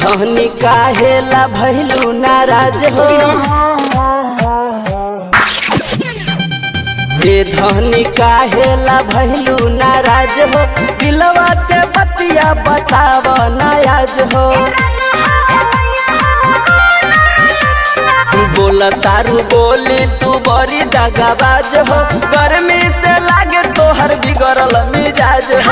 धनी काहेला भैलू नाराज हो ए धनी काहेला भैलू नाराज हो दिलवा के बतिया बताव नयाज हो बोल तारू बोली तू बड़ी दगाबाज हो गर्मी से लागे तोहर बिगड़ल मिजाज हो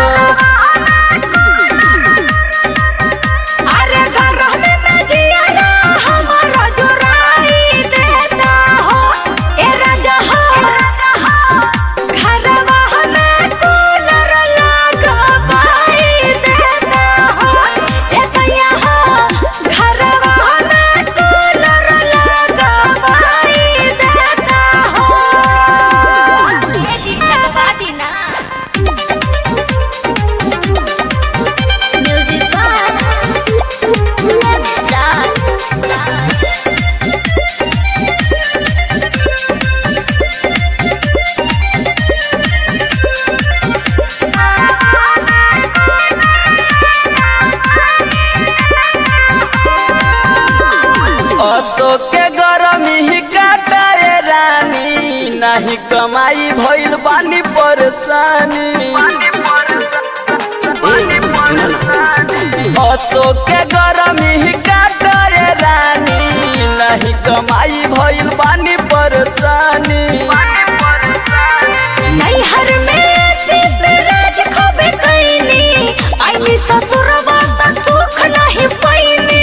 अरे गरह में मैं जियारा हमारा जुराई देता हो ए राजा हो घरवा हमें कूलर लगवाई देता हो ए सैया हो घरवा हमें कूलर लगवाई देता हो ये जी लगवा दी ना Music Bar Star अशोक के गरमी ही काटाए रानी नहीं कमाई भइल बानी परेशानी अशोक के गरमी ही काटाए रानी नहीं कमाई भइल बानी परेशानी नैहर में सिर्फ राज खोबे कैनी आईनी ससुरवा त सुख नहीं पैनी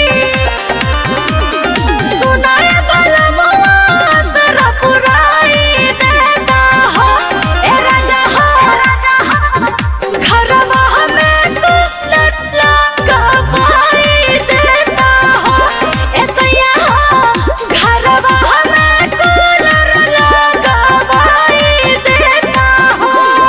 सुनाए वाला मवा सरा पुराई देता हो ए राजा हो घरवा हमें तू लटला कबाई देता हो ए सैया हो घरवा हमें कूलर लगवाई देता हो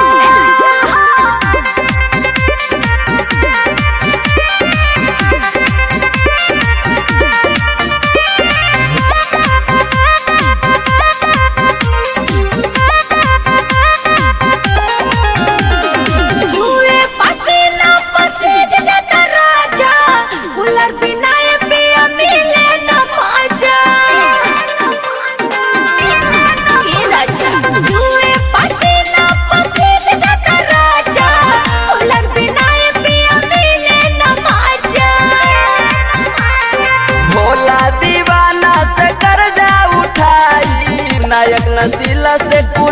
जुए पसीना पसीज जाता राजा कूलर बिना ये पिया मिले न मजा ये राजा जुए पसीना पसीज जाता राजा कूलर बिना ये पिया मिले न मजा भोला दीवाना से कर्जा उठाई नायक नसीला से